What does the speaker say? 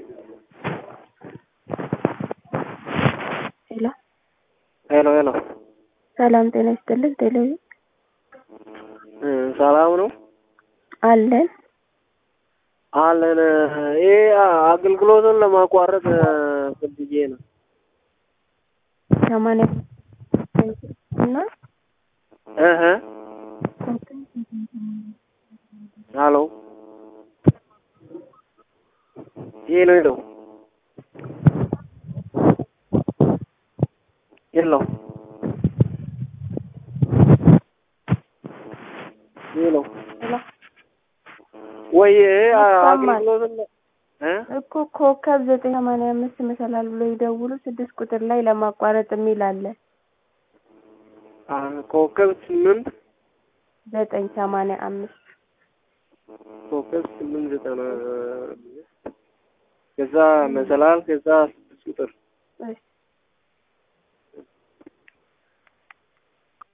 ሄሎ ሄሎ ሄሎ ሰላም ጤና ይስጥልን። ቴሌቪ ሰላም ነው አለን አለን። ይሄ አገልግሎቱን ለማቋረጥ ፈልጌ ነው። ሰማንያ እና እህ ሄሎ ሄሎ ሄሎ ሄሎ ሄሎ ሄሎ ወይ ይሰማል። አገልግሎቱን እ እኮ ኮከብ ዘጠኝ ሰማንያ አምስት መሰላል ብሎ ይደውሉ ስድስት ቁጥር ላይ ለማቋረጥ የሚል አለ። ኮከብ ስምንት ዘጠኝ ሰማንያ አምስት ኮከብ ስምንት ዘጠና ከዛ መሰላል ከዛ